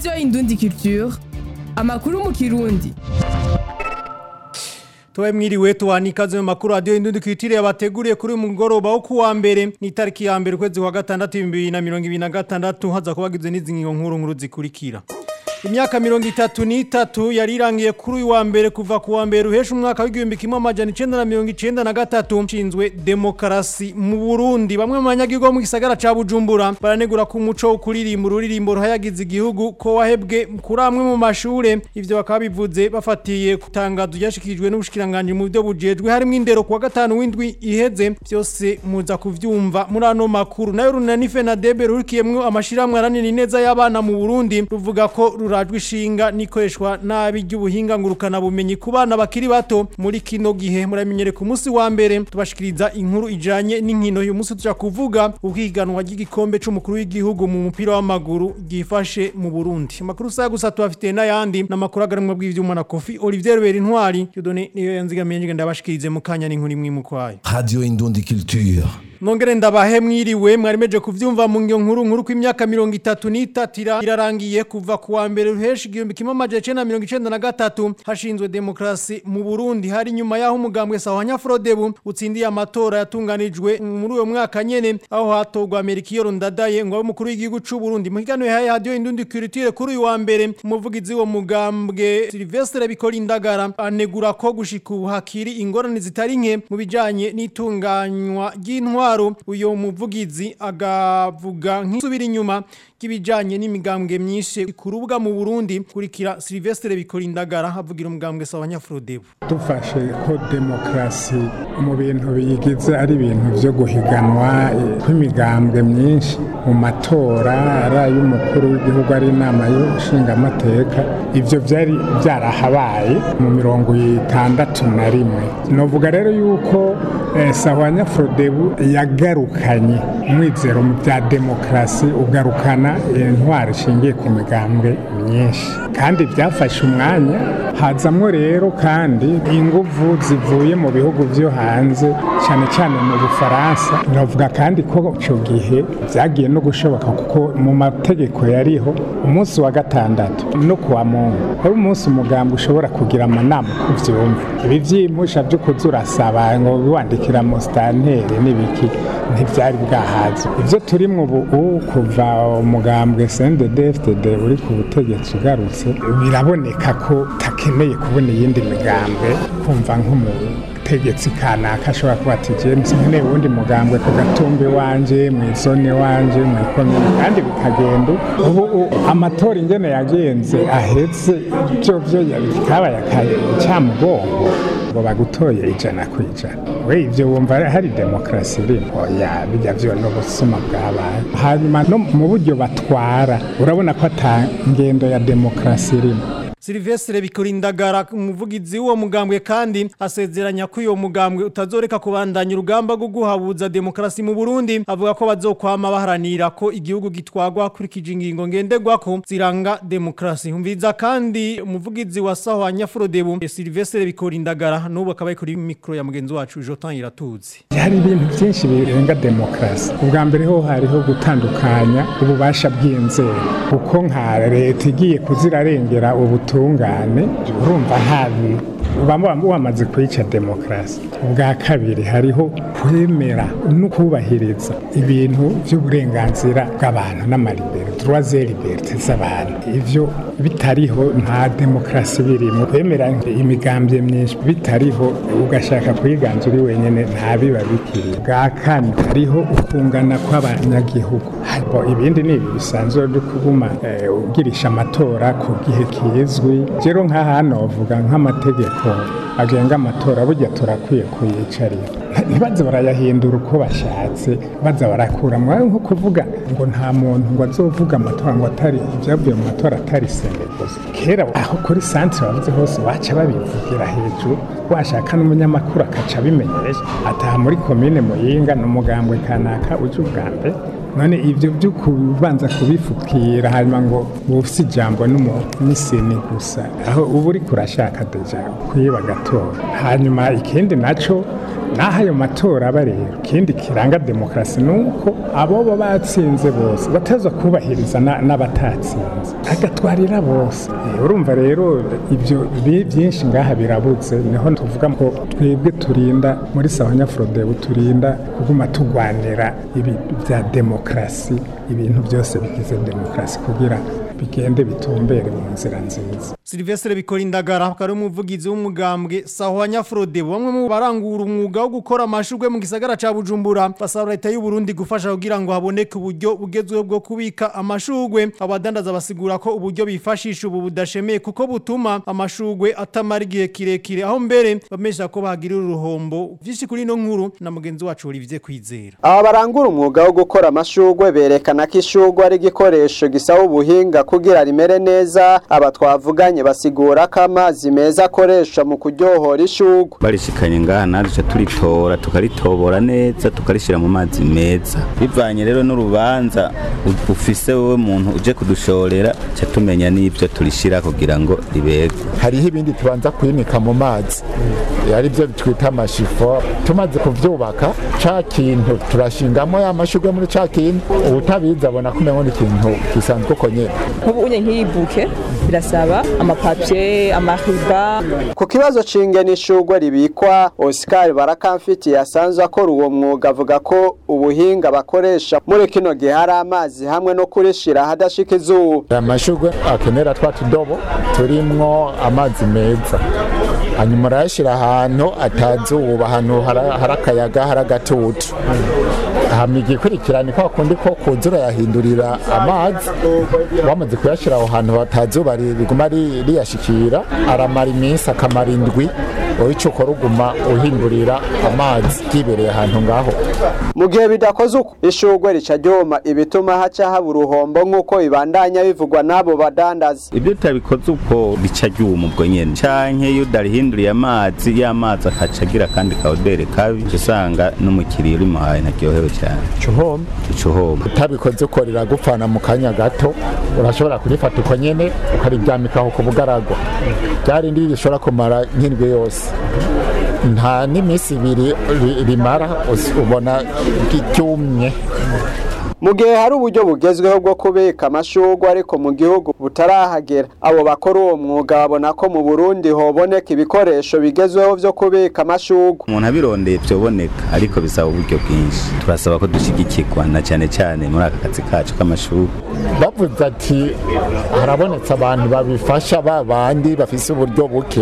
radiyo indundi culture amakuru mu kirundi Tuwe mwiriwe tuwani ikaze mu makuru radio indundi kwitire yabateguriye kuri uyu mugoroba wo kuwa mbere ni tariki ya mbere kwezi kwa gatandatu 2026 haza kubagizwe n'izi ngingo nkuru nkuru zikurikira Imyaka mirongo itatu n'itatu yari irangiye kuri uyu wa mbere kuva ku wa mbere uhesha umwaka w'igihumbi kimwe amajana icenda na mirongo icenda na gatatu nshinzwe demokarasi mu Burundi bamwe mu banyagihugu bo mu gisagara ca Bujumbura baranegura ko umuco wo kuririmba ururirimbo ruhayagiza igihugu ko wahebwe kuri amwe mu mashure ivyo bakaba bivuze bafatiye kutangazo ryashikirijwe n'ubushikiranganje mu byo bujejwe harimo indero kuwa gatanu w'indwi iheze byose muza kuvyumva muri ano makuru nayo runani Fenadebe rurikiyemwo amashiramwe aranini neza y'abana mu Burundi ruvuga ko rurajwe ishinga nikoreshwa nabi ry'ubuhinga ngurukana bumenyi ku bana bakiri bato muri kino gihe muramenyere ku munsi wa mbere tubashikiriza inkuru ijanye n'inkino uyu munsi tuja kuvuga ubwiganwa ry'igikombe c'umukuru w'igihugu mu mupira w'amaguru gifashe mu Burundi amakuru sa gusa tubafite n'ayandi n'amakuru agarimwe bw'ivyuma na Kofi Olivier Ruberi Ntwari yodone niyo yanzigamiye ngenda ndabashikirize mu kanya n'inkuru imwe mukwayo Radio Indundi Culture. Nongere ndabahe mwiriwe mwarimeje kuvyumva mu ngyo nkuru nkuru kw'imyaka 33 irarangiye kuva ku wa mbere ruheshi igihumbi kimwe amajana icenda na mirongo icenda na gatatu hashinzwe demokrasi mu Burundi hari nyuma yaho umugambwe Sahwanya Frodebu utsindiye amatora yatunganijwe muri uyo mwaka nyene aho hatorwa Amerikiyo Ndadaye ngo abe umukuru w'igihugu c'u Burundi mu kiganiro yahaye radio Indundi Culture kuri uyu wa mbere umuvugizi wo mugambwe Sylvestre Bikolindagara anegura ko gushika ubu hakiri ingorane zitari nke mu bijanye n'itunganywa ry'intwaro intwaro uyo muvugizi agavuga nk'isubira inyuma kibijanye n'imigambwe myinshi kurubuga mu Burundi kurikira Sylvestre Bikolindagara havugira umugambwe Sabanyafrodebu dufashe ko demokrasi mu bintu biyigize ari ibintu byo guhiganwa kw'imigambwe myinshi mu matora ari ay'umukuru w'igihugu ari inama y'ishingamateka ivyo byari byarahabaye mu mirongo itandatu na rimwe novuga rero yuko eh, Sahwanya-Frodebu yagarukanye umwizero mu bya demokrasi ugarukana intwaro ishingiye ku migambwe myinshi kandi byafashe umwanya hazamwo rero kandi inguvu zivuye mu bihugu byo hanze cyane cyane mu bufaransa navuga kandi ko icyo gihe byagiye no gushoboka kuko mu mategeko yariho umunsi wa gatandatu no kuwa mungu ari umunsi umugambwe ushobora kugira amanama ku byumva ibi byimusha byo kuza urasaba ngo wandikira mu sitanteri n'ibiki ntibyari bwahaze ibyo turimo ubu kuva umugambwe CNDD-FDD uri ku butegetsi ugarutse biraboneka ko takeneye kubona iyindi migambwe kumva nk'umutegetsi kanaka ashobora kuba ati James nkeneye uwundi mugambwe ku gatumbi wanje mu izone wanje mu ikomine kandi bikagenda ubu amatora ingene yagenze ahetse byo byo kabaye acyamugongo ngo bagutoye ijana ku ijana we ibyo wumva hari demokarasi irimo oya bijya byo n'ubusuma bwabaye hanyuma no mu buryo batwara urabona ko ata ngendo ya demokarasi irimo Silvestre Bikolindagara umuvugizi w'uwo mugambwe kandi asezeranya ko uyo mugambwe utazoreka kubandanya urugamba rwo guhabuza demokrasi mu Burundi avuga ko bazokwama baharanira ko igihugu gitwagwa kuri kijingingo ngenderwako ziranga demokrasi humviza kandi umuvugizi wa Sahwanya Frodebu Silvestre Bikolindagara n'ubu akaba ari kuri mikro ya mugenzi wacu Jotan Iratuzi hari ibintu byinshi birenga demokrasi ubwa mbere ho hariho gutandukanya ububasha bw'inzego kuko nka leta igiye kuzirarengera ubuto ubutungane urumva nta baba wamaze kwica demokarasi ubwa kabiri hariho kwemera no kubahiriza ibintu by'uburenganzira bw'abantu n'amaribere turuwaze liberite z'abantu ibyo bitariho nta demokarasi birimo kwemera imigambwe myinshi bitariho ugashaka kuyiganza uri wenyine nta biba bikiri bwa kane hariho ukungana kw'abanyagihugu ibindi ni ibi bisanzwe byo kuguma ugirisha amatora ku gihe kizwi rero nka hano bavuga nk'amategeko agenga amatora burya turakwiye kuyicarira ntibaze barayahindura uko bashatse baza barakura mwawe nko kuvuga ngo nta muntu ngo azovuga amatora ngo atari ibyavuye mu matora atari sene gusa kera aho kuri santire bavuze hose baca babivugira hejuru washaka n'umunyamakuru akaca abimenyesha ataha muri komine muyinga n'umugambwe kanaka uje ubwa mbere none ibyo byo kubanza kubifukira hanyuma ngo bufise ijambo n'umusini gusa aho uba uri kurashaka deja kwiba gatora hanyuma ikindi naco naho ayo matora aba rero ikindi kiranga demokarasi ni uko abo baba batsinze bose bateza kubahiriza na- n'abatatsinze agatwarira bose Eh, urumva rero ibyo bi- byinshi ngaha birabuze niho tuvuga ko twebwe turinda muri sawanyafrodebu turinda kuguma tugwanira ibi bya demokarasi ibintu byose bigize demokarasi kugira bigende bitumbere mu nzira nziza Silvestre Bikorindagara akaba ari umuvugizi w'umugambwe Sahwa Nyafrode bamwe mu barangura umwuga wo gukora amashurwe mu gisagara ca Bujumbura basaba leta y'u Burundi gufasha kugira ngo haboneke uburyo bugezweho bwo kubika amashurwe abadandaza basigura ko uburyo bifashisha ubu budashemeye kuko butuma amashurwe atamara igihe kirekire aho mbere bamesha ko bahagirira uruhombo vyinshi kuri ino nkuru na mugenzi wacu Olivier Kwizera aba barangura umwuga wo gukora amashurwe berekana ko ishurwe ari igikoresho gisaba ubuhinga kugira rimere neza aba twavuganye basigura ko amazi meza akoresha mu kuryohora ishurwe barishikanye ngaha naje turitora tukaritobora neza tukarishira mu mazi meza bivanye rero n'urubanza u- ufise wowe muntu uje kudushorera ca tumenya n'ivyo turishira kugira ngo ribegwe hariho ibindi tubanza kwinika mu mazi ari byo twita amashifo tumaze kuvyubaka ca kintu turashingamo ya mashurwe muri ca kintu ubutabizi abona ko umengo ni ikintu gisanzwe uko nyene nk'ubu unye nk'iyi buke birasaba amapapye amariba ku kibazo c'ingene ishurwe ribikwa Oscar Barakamfiti yasanzwe akora uwo mwuga avuga ko ubuhinga bakoresha muri kino gihe hari amazi hamwe no kurishira ahadashika izuba aya mashurwe akenera twa tudobo turimwo amazi meza hanyuma urayashyira ahantu atazuba ahantu hari hari akayaga hari agatutu hama igikurikirane kwa kundi ko kuza urayahindurira amazi wamaze kuyashyira aho hantu hatazuba ri- riguma ri- riyashikira aramara iminsi akamara indwi wowe icyo ukora uguma uhindurira amazi yibereye ahantu ngaho mu gihe bidakoze uko ishurwe rica ryoma ibituma haca haba uruhombo nk'uko bibandanya bivugwa n'abo badandaza ibyo utabikoze uko bica ryuma ubwo nyene canke iyo udarihinduriye amazi y'amazi akaca agira kandi kawudere kabi uca usanga n'umukiriya urimuhaye ntaryohewe cyane cuhombe uca uhomba utabikoze uko riragupfana mu kanya gato urashobora kurifata uko nyene ukariryamikaho ku bugaragwa ryarindi rishobora kumara nk'indwi yose nta n'iminsi ibiri ri- rimara us- ubona ryumye mu gihe hari uburyo bugezweho bwo kubika amashurwe ariko mu gihugu butarahagera abo bakora uwo mwuga babona ko mu burundi hoboneka ibikoresho bigezweho vyo kubika amashurwe umuntu abirondeye vyoboneka ariko bisaba uburyo bwinshi turasaba ko dushigikirwa na cane cane muri aka kazi kacu k'amashuri bavuze ati harabonetse abantu babifasha ba bandi bafise uburyo buke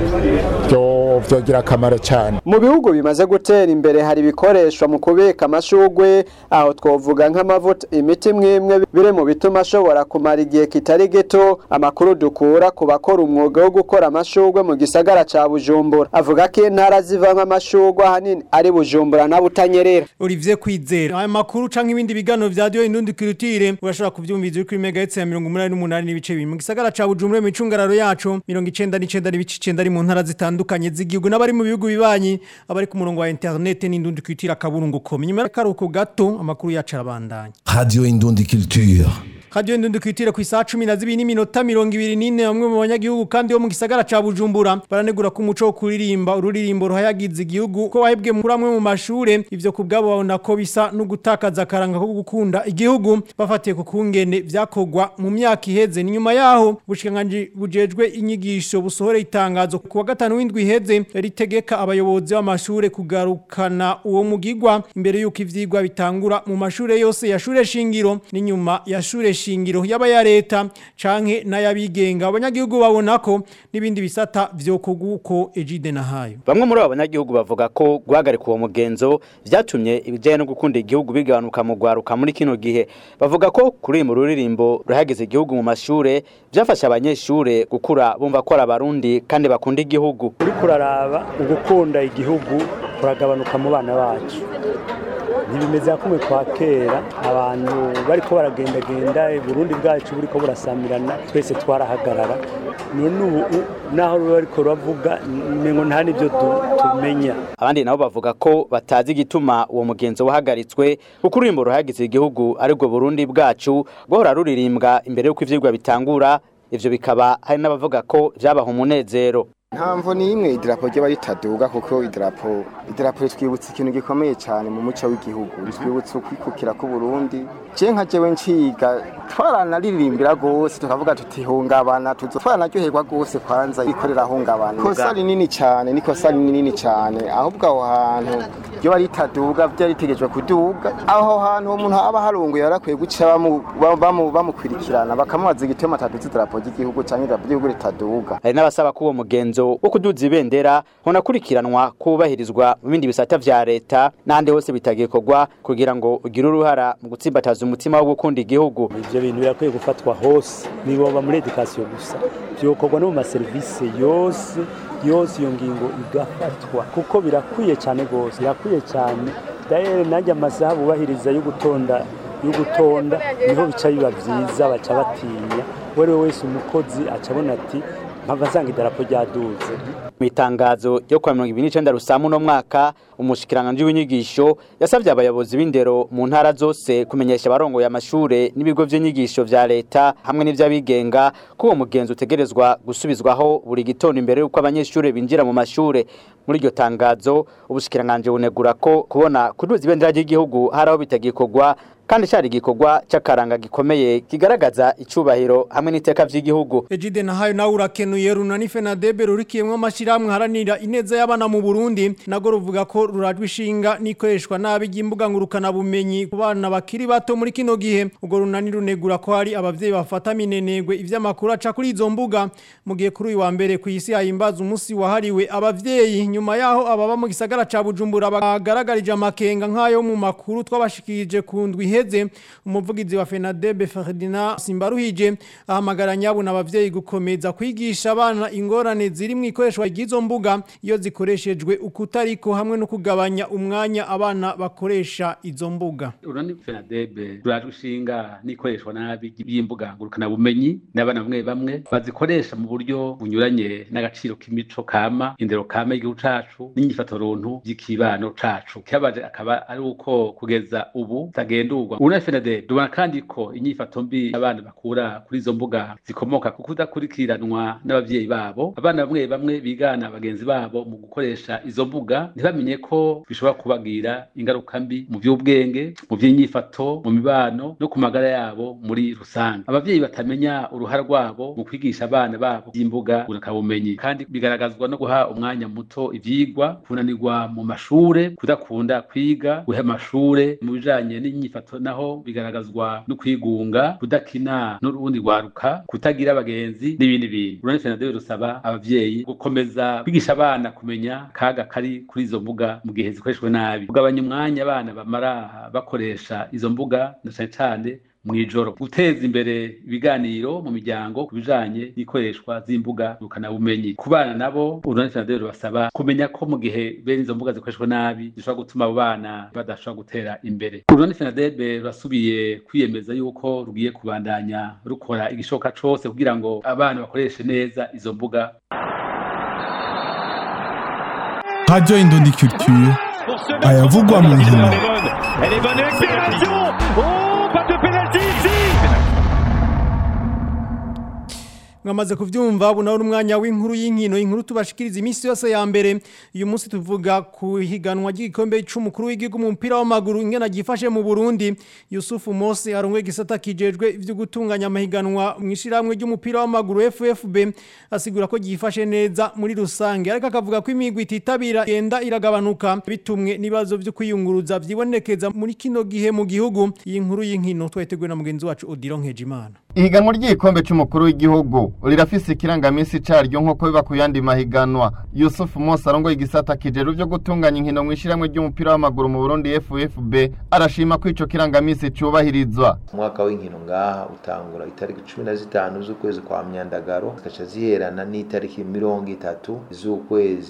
byo vyogira akamaro cyane mu bihugu bimaze gutera imbere hari ibikoreshwa mu kubika amashurwe aho twovuga nk'amavuta imiti mwimwe biri mu bituma ashobora kumara igihe kitari gito amakuru dukura ku bakora umwuga wo gukora amashurwe mu gisagara ca bujumbura avuga ko intara zivamwo amashurwe ahanini ari bujumbura na butanyerera Olivier Kwizera aya makuru canke ibindi biganiro vya radio indundi kirutire urashobora kuvyumviza uri kuri megahertz ya 188 n'ibice bibiri mu gisagara ca Bujumbura mu cungararo yacu 99 n'ibice 9 ari mu ntara zitandukanye z'igihugu n'abari mu bihugu bibanyi abari ku murongo wa internet n'indundi kirutire akaburungu ko nyuma y'akaruhuko gato amakuru yacu arabandanya Radio Indundi Culture. Radio Ndundi kwitira ku isaha 12 n'iminota 24 bamwe mu banyagihugu kandi bo mu gisagara ca Bujumbura baranegura ku muco wo kuririmba ururirimbo ruhayagiza igihugu ko wahebwe muri amwe mu mashure ivyo kubgabo babona ko bisa no gutakaza karanga ko gukunda igihugu bafatiye ku kungene vyakogwa mu myaka iheze ni nyuma yaho bushikanganje bujejwe inyigisho busohore itangazo ku wa gatanu w'indwi iheze ritegeka abayobozi b'amashure kugarukana uwo mugigwa imbere yuko ivyigwa bitangura mu mashure yose ya shure shingiro ni nyuma ya shure shingiro yaba ya leta canke n'ayabigenga abanyagihugu babona ko n'ibindi bisata vyo kuguko ejide na hayo Bamwe muri abo banyagihugu bavuga ko guhagarika uwo mugenzo vyatumye ibijanye no gukunda igihugu bigabanuka mu gwaruka muri kino gihe bavuga ko kuri mu ruririmbo ruhageze igihugu mu mashure vyafasha abanyeshure gukura bumva ko ari abarundi kandi bakunda igihugu uriko uraraba ugukunda igihugu kuragabanuka mu bana bacu ntibimeze kumwe kwa kera abantu bariko baragendagenda uburundi bwacu buriko burasamirana twese twarahagarara none ubu u- naho ruba ariko ruravuga mengo nta n'ibyo du- tumenya abandi nabo bavuga ko batazi igituma uwo mugenzo wahagaritswe kuko ururimbo ruhagize igihugu aribwo burundi bwacu guhora ruririmbwa imbere y'uko ivyigwa bitangura ivyo bikaba hari n'abavuga ko vyabaha umunezero nta mvo n'imwe idarapo ry'aba ritaduga kuko idarapo idarapo ritwibutsa ikintu gikomeye cyane mu muco w'igihugu ritwibutsa ukwikukira k'uburundi je nka jewe nciga twaranaririmbira rwose tukavuga tuti hungabana tuzo twaranaryoherwa rwose kwanza ikorera hungabana ikosa rinini cyane nikosa rinini cyane ahubwo aho hantu ryo ritaduga byari ritegejwe kuduga aho hantu umuntu aba harunguye yarakwiye guca bamu- bamu- bamukurikirana bakamubaza igitema ataduza idarapo ry'igihugu cyangwa idarapo ry'igihugu ritaduga hari n'abasaba ko uwo mugenzo wo kuduza ibendera honakurikiranwa kubahirizwa mu bindi bisata vya leta n'ahandi hose bitagikorwa kugira ngo ugire uruhara mu gutsimbataza umutima wo gukunda igihugu ivyo bintu birakwiye gufatwa hose niboba muri edukasiyo gusa vyokorwa no mu maserivisi yose yose iyo ngingo igafatwa kuko birakwiye cyane rwose birakwiye cyane daye nanjye amasaha bubahiriza yo gutonda yo gutonda niho bica biba vyiza baca batinya uwo ari we wese umukozi aca abona ati mpava nsanga idarapo ryaduze mu itangazo ryo kwa mirongo ibiri n'icenda rusamu uno mwaka umushikiranganji w'inyigisho yasavye abayobozi b'indero mu ntara zose kumenyesha abarongoye amashure n'ibigo vy'inyigisho vya leta hamwe n'ivy'abigenga ko uwo mugenzi utegerezwa gusubizwaho buri gitondo imbere y'uko abanyeshure binjira mu mashure muri iryo tangazo ubushikiranganji bunegura ko kubona kuduza ibendera ry'igihugu hari aho bitagikorwa kandi cari igikorwa c'akaranga gikomeye kigaragaza icubahiro hamwe n'iteka vy'igihugu Ejide na hayo nawe urakenuye runani Fenadebe rurikiyemwo amashirahamwe haranira ineza y'abana mu Burundi nago ruvuga ko rurajwe ishinga nikoreshwa nabi ry'imbuga ngurukana bumenyi ku bana bakiri bato muri kino gihe ubwo runani runegura ko hari abavyeyi bafata minenegwe ivyamakuru aca kuri izo mbuga mu gihe kuri uyu wa mbere ku isi hahimbaza umunsi wahariwe abavyeyi nyuma yaho ababa mu gisagara ca Bujumbura bagaragarije amakenga nk'ayo mu makuru twabashikirije ku ndwi iheze umuvugizi wa Fenadebe Ferdinand Simbaruhije ahamagara nyabo n'abavyeyi gukomeza kwigisha abana ingorane ziri mu ikoreshwa ry'izo mbuga iyo zikoreshejwe ukutariko hamwe no kugabanya umwanya abana bakoresha izo mbuga urani fenadebe rurajwe ishinga n'ikoreshwa nabi y'imbuga ngurukana bumenyi n'abana bamwe bamwe bazikoresha mu buryo bunyuranye n'agaciro k'imico kama indero kama y'igihugu cacu n'inyifato runtu y'ikibano cacu kibabaje akaba ari uko kugeza ubu tagendurwa urani fenadebe dubona kandi ko inyifato mbi abana bakura kuri izo mbuga zikomoka ku kudakurikiranwa n'abavyeyi babo abana bamwe bamwe bigana bagenzi babo mu gukoresha izo mbuga ntibamenye ko bishobora kubagira ingaruka mbi mu by'ubwenge mu by'inyifato mu mibano no ku magara yabo muri rusange abavyeyi batamenya uruhara rwabo mu kwigisha abana babo by'imbuga bumenyi kandi bigaragazwa no guha umwanya muto ivyigwa kunanirwa mu mashure kudakunda kwiga guha amashure mu bijanye n'inyifato naho bigaragazwa no kwigunga kudakina n'urundi rwaruka kutagira abagenzi n'ibindi bintu urane fenadebe rusaba abavyeyi gukomeza kwigisha abana kumenya kaga kari kuri izo mbuga mu gihe zikoreshwe nabi kugabanya umwanya abana bamara bakoresha izo mbuga na cane cane mw'ijoro guteza imbere ibiganiro mu miryango ku bijanye n'ikoreshwa z'imbuga bumenyi ku bana nabo urunani fenadebe rubasaba kumenya ko mu gihe bene izo mbuga zikoreshwa nabi zishobora gutuma abo bana badashobora gutera imbere urunani fenadebe rurasubiye kwiyemeza yuko rugiye kubandanya rukora igishoboka cose kugira ngo abana bakoreshe neza izo mbuga Radio Indondi Culture ayavugwa mu nkino Elle est bonne accélération Oh, pas de pénalty ici mwamaze kuvyumva bunaho umwanya w'inkuru y'inkino inkuru tubashikiriza iminsi yose ya mbere uyu munsi tuvuga ku higanwa ry'igikombe c'umukuru w'igihugu mu mupira w'amaguru ingena gifashe mu Burundi Yusufu Mose arongwe gisata kijejwe ivyo gutunganya amahiganwa mu ishiramwe ry'umupira w'amaguru FFB asigura ko gifashe neza muri rusange ariko akavuga ko imigwi ititabira genda iragabanuka bitumwe nibazo vyo kwiyunguruza vyibonekeza muri kino gihe mu gihugu iyi nkuru y'inkino twateguwe na mugenzi wacu Odilo Nkejimana ihiganwa ry'igikombe c'umukuru w'igihugu rirafise ikirangamisi caryo nk'uko biba ku yandi mahiganwa yusufu mose arongoye igisata kijeru vyo gutunganya inkino mw'ishiramwe ry'umupira w'amaguru mu burundi ffb arashima ko ico kirangamisi cubahirizwa umwaka w'inkino ngaha utangura itariki cumi na zitanu z'ukwezi kwa myandagaro zikaca ziherana n'itariki mirongo itatu z'ukwezi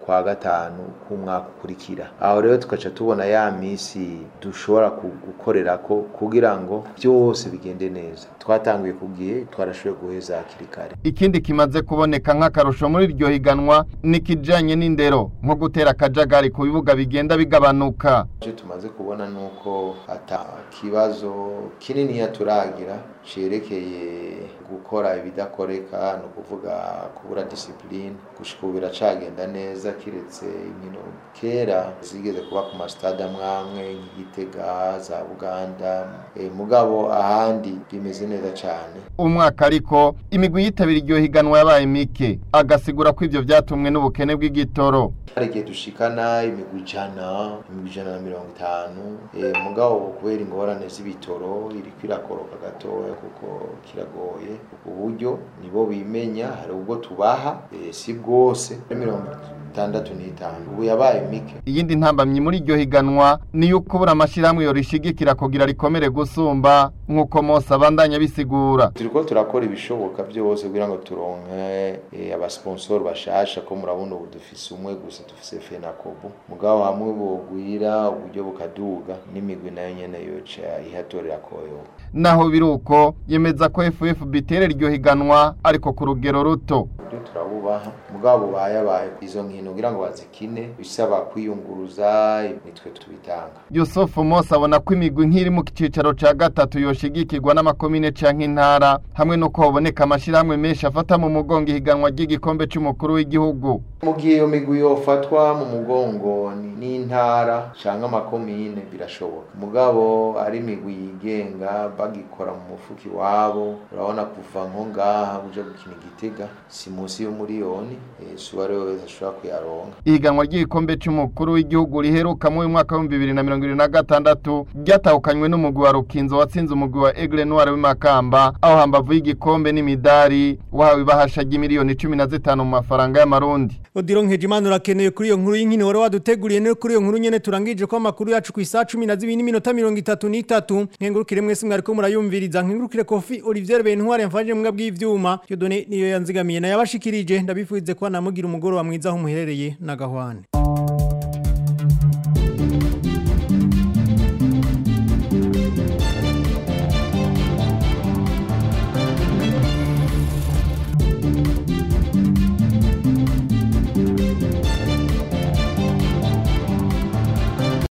kwa gatanu k'umwaka ukurikira aho rero tugaca tubona ya misi dushobora gukorera ko kugira ngo byose bigende neza twatanguye ku gihe twarashoboye guheza hakiri kare ikindi kimaze kuboneka nk'akarusho muri iryo higanwa ni kijanye n'indero nko gutera akajagari ku bibuga bigenda bigabanuka icyo tumaze kubona ni uko ata kibazo kinini turagira cerekeye gukora ibidakoreka ni ukuvuga kubura disipurine gushika ubu biracagenda neza kiretse inkino kera zigeze kuba ku masitade amwe amwe nk'igitega za buganda e, mugabo ahandi bimeze neza cyane umwaka ariko imigwi yitabira iryo higanwa yabaye mike agasigura ko ivyo vyatumwe n'ubukene bw'igitoro hari igihe dushikana imigwi ijana imigwi ijana na mirongo itanu e, mugabo kubera ingorane z'ibitoro iriko irakoroka gatoya kuko kiragoye uburyo nibo bimenya hari ubwo tubaha e, si bwose mirongo itandatu n'itanu ubu yabaye mike iyindi ntambamyi muri iryo higanwa ni yuko kubura amashyirahamwe yorishigikira kugira rikomere gusumba nk'uko mose abandanya bisigura turiko turakora ibishoboka byose kugira ngo turonke e, abasponsor bashasha ko murabona ubu dufise umwe gusa dufise fenakobu mugabo hamwe bogwira uburyo bukaduga n'imigwi nayo nyene yoca ihatorera koyoka naho biruko yemeza ko FFB iterera iryo higanwa ariko ku rugero ruto ibyo turabubaha mugabo bayabaye izo nkino kugira ngo bazikine bisaba kwiyunguruza nitwe tubitanga Yusuf Mose abona ko imigwi nk'iri mu cicaro ca gatatu yoshigikirwa n'amakomine canke intara hamwe no kuboneka amashirahamwe menshi afata mu mugongo ihiganwa ry'igikombe c'umukuru w'igihugu mu gihe iyo migwi yofatwa mu mugongo n'intara canke amakomine birashoboka mugabo ari imigwi yigenga bagikora mu mufuki wabo urabona kuva nko ngaha uja gukina igitega si munsi y'umuriyoni si uwo ari we wese ashobora kuyaronka ihiganwa ry'igikombe c'umukuru w'igihugu riheruka mu mwaka w'ibihumbi bibiri na mirongo ibiri na gatandatu ryatahukanywe n'umugwi wa rukinzo watsinze umugwi wa egle noir w'imakamba aho hambavu y'igikombe n'imidari wahawe ibahasha ry'imiliyoni cumi na zitanu mu mafaranga y'amarundi odiro nkejimana urakeneye kuri iyo nkuru y'inkino wari waduteguriye no kuri iyo nkuru nyene turangije ko amakuru yacu ku isaha cumi na zibiri n'iminota mirongo itatu n'itatu nkengurukire mwese mwariko murayumviriza nkengurukire kofi olivier bentware yamfashije mbwa bw'ivyuma yodone niyo yanzigamiye nayabashikirije ndabifuze ko namugira umugoroba mwiza aho muherereye na gahwane